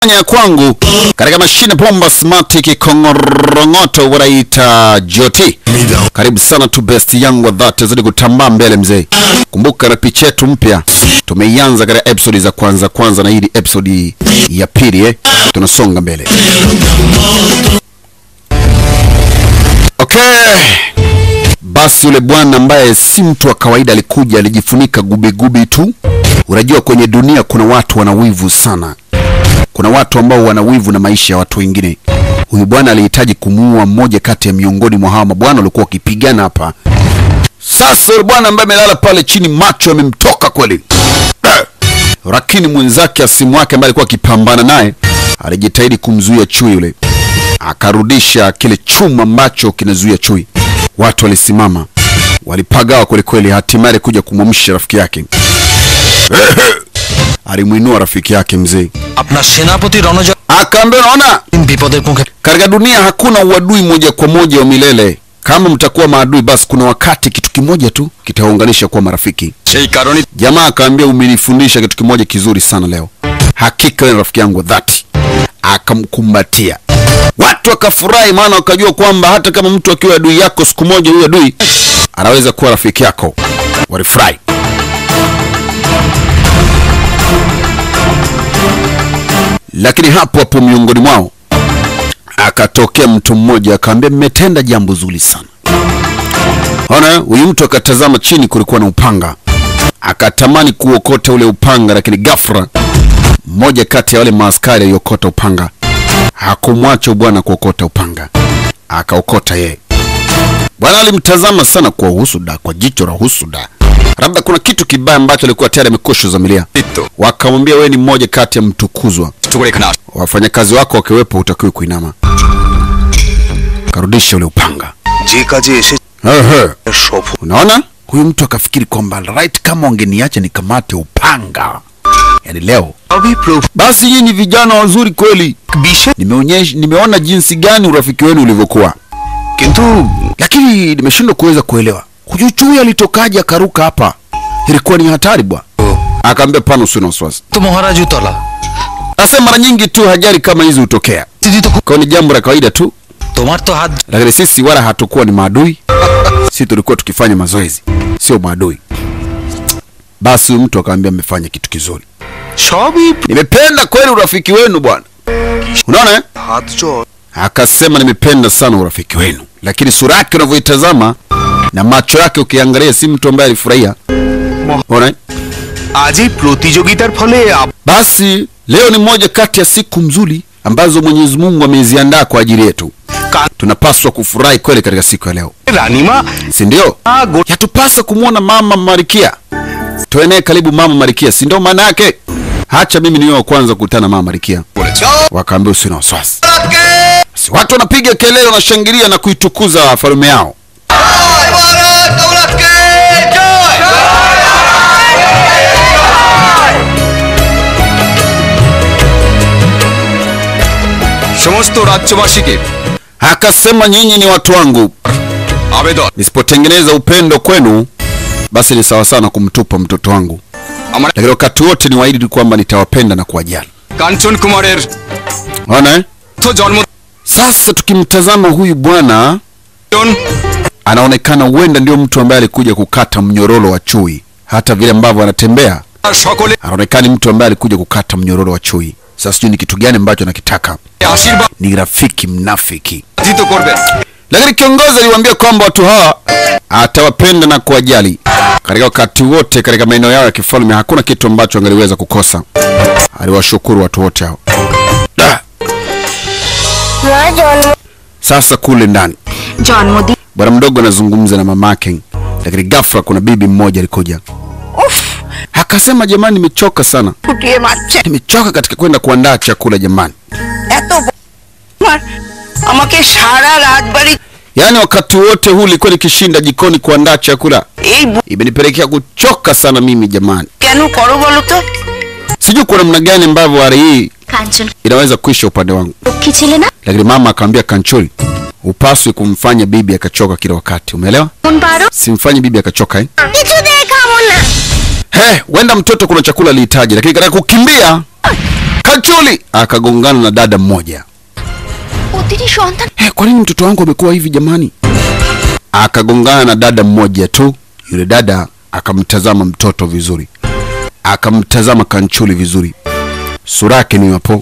inafanya ya kwangu katika mashine bomba smart kikong'orongoto wanaita joti karibu sana tu best yangu wa dhati zidi kutambaa mbele mzee kumbuka na picha yetu mpya tumeianza katika episodi za kwanza kwanza na hii ni episodi ya pili eh? tunasonga mbele okay basi yule bwana ambaye si mtu wa kawaida alikuja alijifunika gubigubi tu unajua kwenye dunia kuna watu wana wivu sana kuna watu ambao wana wivu na maisha ya watu wengine huyu bwana alihitaji kumuua mmoja kati ya miongoni mwa hawa mabwana walikuwa wakipigana hapa sasa yule bwana ambaye amelala pale chini macho yamemtoka kweli lakini mwenzake asimu wake ambaye alikuwa akipambana naye alijitahidi kumzuia chui yule akarudisha kile chuma ambacho kinazuia chui watu walisimama walipagawa kwelikweli hatimaye alikuja kumwamsha rafiki yake alimwinua rafiki yake mzee আপনার সেনাপতি Ranajoy akaambia unaona বিপদের মুখে katika dunia hakuna uadui moja kwa moja wa milele kama mtakuwa maadui basi kuna wakati kitu kimoja tu kitawaunganisha kuwa marafiki সেই কারণে jamaa akaambia umenifundisha kitu kimoja kizuri sana leo hakika wewe ni rafiki yangu wa dhati akamkumbatia watu wakafurahi maana wakajua kwamba hata kama mtu akiwa adui yako siku moja huyu adui anaweza kuwa rafiki yako walifurahi lakini hapo hapo miongoni mwao akatokea mtu mmoja akaambia mmetenda jambo zuri sana ona huyu mtu akatazama chini kulikuwa na upanga akatamani kuokota ule upanga lakini ghafla mmoja kati ya wale maaskari aliokota upanga hakumwacha bwana kuokota upanga akaokota yeye bwana alimtazama sana kwa husuda kwa jicho la husuda labda kuna kitu kibaya ambacho alikuwa tayari amekwisha zamilia wakamwambia wewe ni mmoja kati ya mtukuzwa করে এখানে আস wafanyakazi wako wakiwepo hutakiwi kuinama karudisha ule upanga যে কাজে এসে Ehe. সফল unaona huyu mtu akafikiri kwamba right kama wangeniacha nikamate upanga yaani leo সবই প্রভু basi nyinyi vijana wazuri kweli বিশেষ nimeonyesha nimeona jinsi gani urafiki wenu ulivyokuwa কিন্তু lakini nimeshindwa kuweza kuelewa huyu chui alitokaje akaruka hapa ilikuwa ni hatari bwa akaambia pana usio na wasiwasi তো মহারাজ উতলা asema mara nyingi tu hajari kama hizi hutokea দিদি তো খুব- kwa ni jambo la kawaida tu তোমার তো হাত lakini sisi wala hatukuwa ni maadui si tulikuwa tukifanya mazoezi sio maadui basi huyu mtu akaambia mmefanya kitu kizuri সবই প্র- nimependa kweli urafiki wenu bwana unaona eh? হাত জল akasema nimependa sana urafiki wenu lakini sura yake unavyoitazama na macho yake ukiangalia si mtu ambaye alifurahia Unaona eh? আজ এই প্রতিযোগিতার ফলে আপ- basi leo ni moja kati ya siku mzuri ambazo mwenyezi mungu ameziandaa kwa ajili yetu কা- tunapaswa kufurahi kweli katika siku ya leo রানিমা si ndio আ, গো- yatupasa kumwona mama marikia tuenee karibu mama marikia si ndio maana yake hacha mimi niwe wa kwanza kukutana na mama marikia wakaambia usio na wasiwasi Basi watu wanapiga kelele wanashangilia na kuitukuza falume yao সমস্ত রাজ্যবাসীকে akasema nyinyi ni watu wangu আবেদন nisipotengeneza upendo kwenu basi ni sawa sana kumtupa mtoto wangu আমার lakini wakati wote ni waahidi kwamba nitawapenda na kuwajali কাঞ্চন কুমারের ona eh? তো জন্ম sasa tukimtazama huyu bwana anaonekana huenda ndio mtu ambaye alikuja kukata mnyororo wa chui hata vile ambavyo anatembea সকলে anaonekana mtu ambaye alikuja kukata mnyororo wa chui sasa sijui ni kitu gani ambacho anakitaka আশীর্বাদ ni rafiki mnafiki দিত করবেন lakini kiongozi aliwaambia kwamba watu hawa atawapenda na kuwajali katika wakati wote katika maeneo yao ya kifalme hakuna kitu ambacho angaliweza kukosa aliwashukuru watu wote hao Da! মা জন্ম sasa kule ndani জন্মদিন bwana mdogo anazungumza na mamake lakini ghafla kuna bibi mmoja alikuja উফ akasema jamani nimechoka sana ফুটিয়ে মারছে nimechoka katika kwenda kuandaa chakula jamani এত ব- আমার আমাকে সারা রাত বাড়ি yaani wakati wote huu ilikuwa nikishinda jikoni kuandaa chakula এই ব- imenipelekea kuchoka sana mimi jamani কেন করো বলো তো sijui kwa namna gani ambavyo hali hii কাঞ্চন inaweza kuisha upande wangu Lakshmi ছিলে না lakini mama akamwambia kanchuri upaswi kumfanya bibi akachoka kila wakati umeelewa কোন পারো simfanyi bibi akachoka eh? কিছু দেখাবো না he wenda mtoto kuna chakula alihitaji lakini katika kukimbia Kanchuli akagongana na dada mmoja. 어떻게 সন্তান Hey, kwa nini mtoto wangu amekuwa hivi jamani? Akagongana na dada mmoja tu. Yule dada akamtazama mtoto vizuri, akamtazama Kanchuli vizuri, sura yake ni hapo.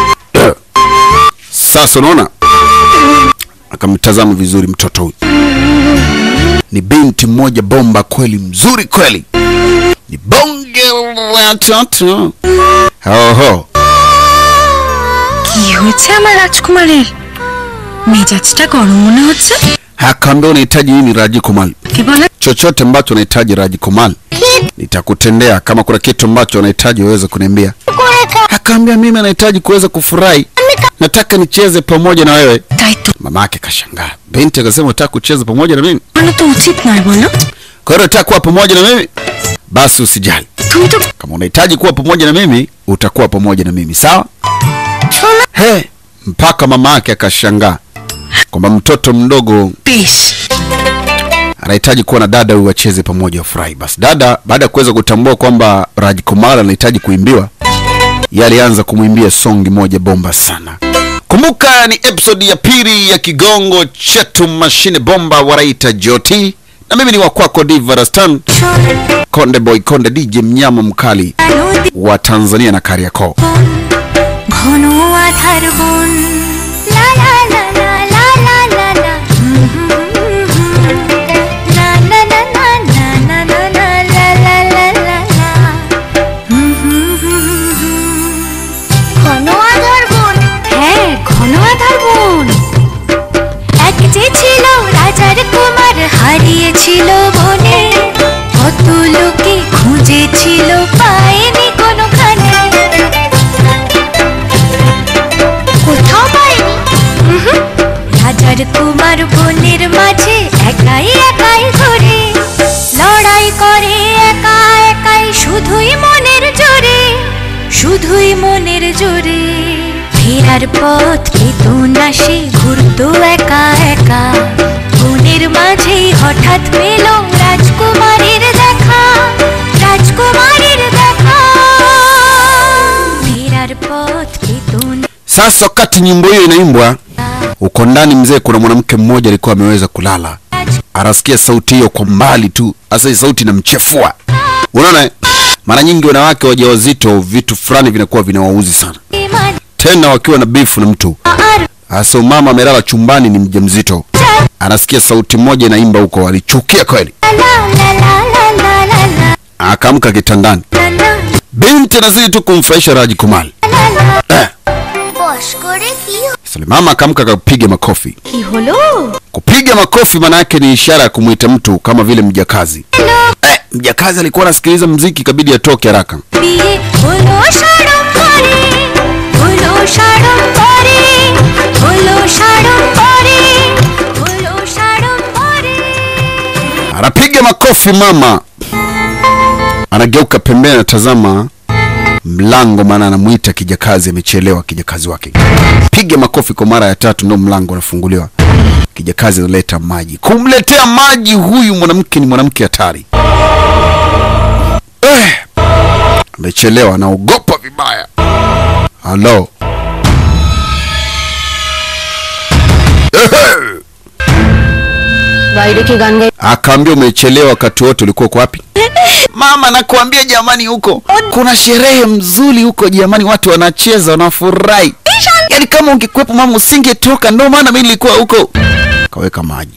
Sasa unaona, akamtazama vizuri mtoto huyu. Ni binti mmoja bomba kweli, mzuri kweli, ni bonge la toto. Oho, কি হয়েছে আমার রাজকুমারের মেজাজটা গরম মনে হচ্ছে akaambia unahitaji nini Raji Kumal? কি বলে chochote ambacho unahitaji Raji Kumal nitakutendea. Kama kuna kitu ambacho unahitaji uweze kuniambia. Akaambia mimi anahitaji kuweza kufurahi, nataka nicheze pamoja na wewe. তাই তো Mama yake kashangaa, binti akasema unataka kucheza pamoja na mimi? বলো তো উচিত নয় বলো Kwa hiyo unataka kuwa pamoja na mimi? Basi usijali, তুমি তো kama unahitaji kuwa pamoja na mimi utakuwa pamoja na mimi, sawa? He, mpaka mama yake akashangaa kwamba mtoto mdogo বেশ anahitaji kuwa na dada huyu wacheze pamoja wafurahi. Basi dada baada ya kuweza kutambua kwamba Raj Kumar anahitaji kuimbiwa, yeye alianza kumwimbia songi moja bomba sana. Kumbuka ni episode ya pili ya kigongo chetu mashine bomba waraita Joti, na mimi ni wa kwako Diva Rastan Konde Boy Konde DJ mnyama mkali wa Tanzania na Kariakoo. ঘন আধার বন লা লা লা লা লা লা লা লা হুম হুম হুম হুম। লা লা লা লা লা লা লা লা লা লা লা লা লা। হুম হুম হুম হুম। ঘন আধার বন হ্যাঁ ঘন আধার বন এক যে ছিল রাজার কুমার হারিয়েছিল বনে কত লোকে খুঁজেছিল পায়নি কোনোখানে কোথাও পাইনি উহুম। রাজার কুমার বনের মাঝে একাই একাই ঘুরে লড়াই করে একা একাই শুধুই মনের জোরে শুধুই মনের জোরে ফেরার পথ পেত না সে ঘুরতো একা একা বনের মাঝেই হঠাৎ পেল রাজকুমারীর দেখা রাজকুমারীর দেখা ফেরার পথ পেত না Sasa wakati nyimbo hiyo inaimbwa uko ndani, mzee, kuna mwanamke mmoja alikuwa ameweza kulala, anasikia sauti hiyo kwa mbali tu. Sasa hii sauti inamchefua, unaona eh? Mara nyingi wanawake wajawazito vitu fulani vinakuwa vinawauzi sana, রাজকুমার tena wakiwa na bifu na mtu. আর Sasa mama amelala chumbani, ni mjamzito, anasikia sauti moja inaimba huko, alichukia kweli, লা লা লা লা লা লা লা akaamka kitandani. লা লা Binti anazidi tu kumfurahisha Raji Kumar. Eh, বস করে কি sasa mama akaamka akapiga makofi. কি হলো Kupiga makofi maana yake ni ishara ya kumwita mtu kama vile mjakazi. Eh, mjakazi alikuwa anasikiliza mziki, ikabidi atoke haraka. বিয়ে হলো সাড়ম্বরে হলো সাড়ম্বরে হলো সাড়ম্বরে হলো সাড়ম্বরে Anapiga makofi mama, anageuka pembeni, anatazama mlango, maana anamuita kijakazi, amechelewa kijakazi wake. Piga makofi kwa mara ya tatu, ndio mlango unafunguliwa. Kijakazi analeta maji. Kumletea maji huyu mwanamke ni mwanamke hatari. Eh, amechelewa, anaogopa vibaya. Halo. Ehe. বাইরে কি গান গাই akaambia umechelewa wakati wote ulikuwa uko wapi mama nakuambia jamani huko kuna sherehe mzuri huko jamani watu wanacheza wanafurahi yaani kama ungekuwepo mama usingetoka ndio maana mi nilikuwa huko kaweka maji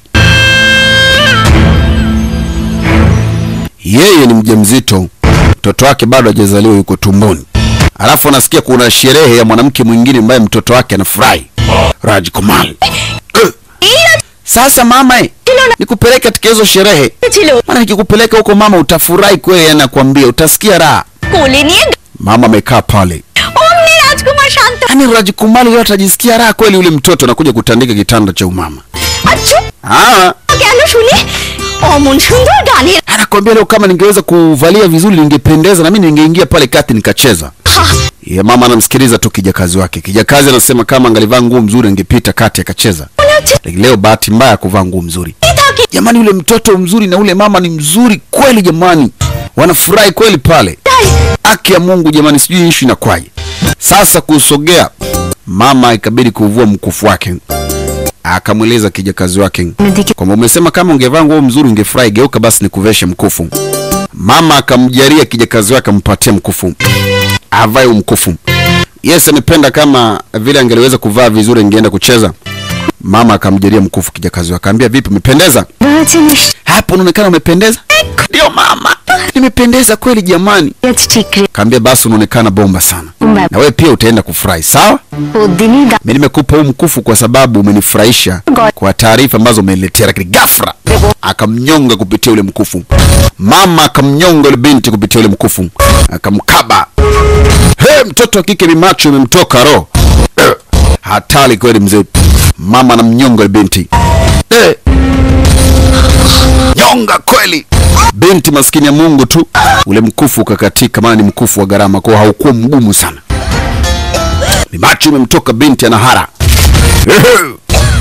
yeye ni mjamzito mtoto wake bado hajazaliwa yuko tumboni alafu anasikia kuna sherehe ya mwanamke mwingine ambaye mtoto wake anafurahi Raj Kumar Eh. sasa mama eh, nikupeleke katika hizo sherehe ছিল maana nikikupeleka huko mama utafurahi kweli yani nakwambia utasikia raha কোলে নিয়ে mama amekaa pale অমনি রাজকুমার শান্ত yani Rajkumali leo atajisikia raha kweli yule mtoto anakuja kutandika kitanda cha umama আচ্ছা ah কেন শুনি অমন সুন্দর গানের anakwambia leo kama ningeweza kuvalia vizuri ningependeza na mimi ningeingia pale kati nikacheza ya mama anamsikiliza tu kijakazi wake kijakazi anasema kama angalivaa nguo mzuri angepita kati akacheza lakini leo bahati mbaya ya kuvaa nguo mzuri jamani yule mtoto mzuri na ule mama ni mzuri kweli jamani wanafurahi kweli pale haki ya mungu jamani sijui ishu inakwaje Sasa kusogea, mama ikabidi kuvua mkufu wake, akamweleza kijakazi wake kwamba umesema kama ungevaa nguo mzuri ungefurahi, geuka basi nikuveshe mkufu. Mama akamjalia kijakazi wake ampatie mkufu, avae huu mkufu. Yes, amependa kama vile angeliweza kuvaa vizuri ingeenda kucheza. Mama akamjalia mkufu kijakazi wake, akamwambia vipi, umependeza hapo, unaonekana umependeza. Ndio mama, nimependeza kweli jamani. Kaambia basi unaonekana bomba sana, na wewe pia utaenda kufurahi sawa. Mimi nimekupa huu mkufu kwa sababu umenifurahisha kwa taarifa ambazo umeniletea, lakini ghafla akamnyonga kupitia ule mkufu. Mama akamnyonga ule binti kupitia ule mkufu, akamkaba. He, mtoto wa kike mimacho imemtoka roho. Eh, Hatari kweli mzee. Mama anamnyonga ule binti. Eh, nyonga kweli. Binti maskini ya Mungu tu, ule mkufu ukakatika, maana ni mkufu wa gharama, kwa hiyo haukuwa mgumu sana. Mimacho imemtoka binti anahara. Ehe.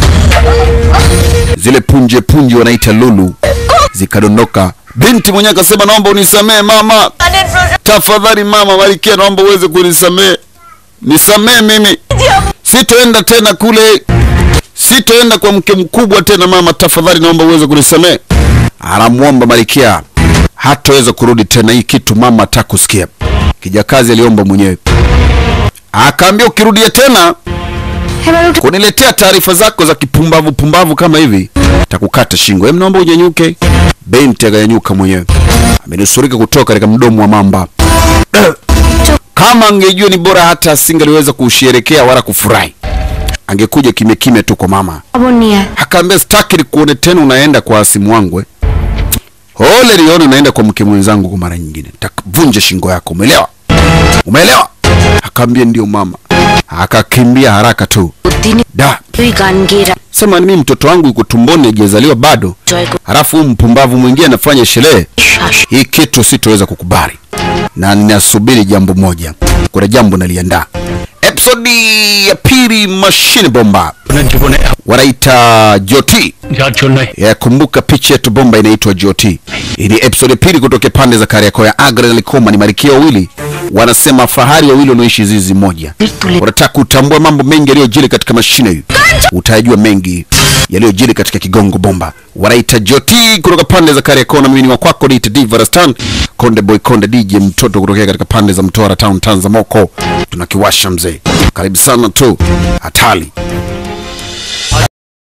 Zile punje punje wanaita lulu zikadondoka. Binti mwenyewe akasema, naomba unisamee mama, tafadhali mama Malkia, naomba uweze kunisamee, nisamee mimi, sitoenda tena kule, sitoenda kwa mke mkubwa tena mama, tafadhali naomba uweze kunisamee. Anamwomba Malkia hataweza kurudi tena, hii kitu mama atakusikia. Kijakazi aliomba mwenyewe, akaambia ukirudia tena kuniletea taarifa zako za kipumbavu pumbavu kama hivi takukata shingo. Hem, naomba unyanyuke. Binti akanyanyuka mwenyewe, amenusurika kutoka katika mdomo wa mamba. Eh, Kama angejua ni bora hata asingeliweza kusherekea wala kufurahi, angekuja kimya kimya tu kwa mama. Akaambia sitaki nikuone tena unaenda kwa asimu wangu eh. Ole lione unaenda kwa mke mwenzangu kwa mara nyingine, takavunja shingo yako. Umeelewa? Umeelewa? Akaambia ndio mama, akakimbia haraka tu. Da, sema mimi mtoto wangu yuko tumboni hajazaliwa bado, halafu huyu mpumbavu mwingine anafanya sherehe hii. Kitu sitoweza kukubali, na ninasubiri jambo moja. Kuna jambo naliandaa. Episodi ya pili, mashine bomba wanaita Joti. Ya, kumbuka picha yetu bomba inaitwa Joti. Hii ni episode ya pili kutoka pande za Kariakoo ya Agra na Likoma. Ni malkia wawili wanasema fahari wawili wanaoishi zizi moja. Unataka kutambua mambo mengi yaliyojiri katika mashine hii, utajua mengi yaliyojiri katika Kigongo Bomba. Wanaita Joti kutoka pande za Kariakoo, na mimi ni wa kwako Dita Diva Rastan Konde Boy Konde DJ mtoto kutokea katika pande za Mtwara Town Tanzamoko. Tunakiwasha mzee, karibu sana tu hatali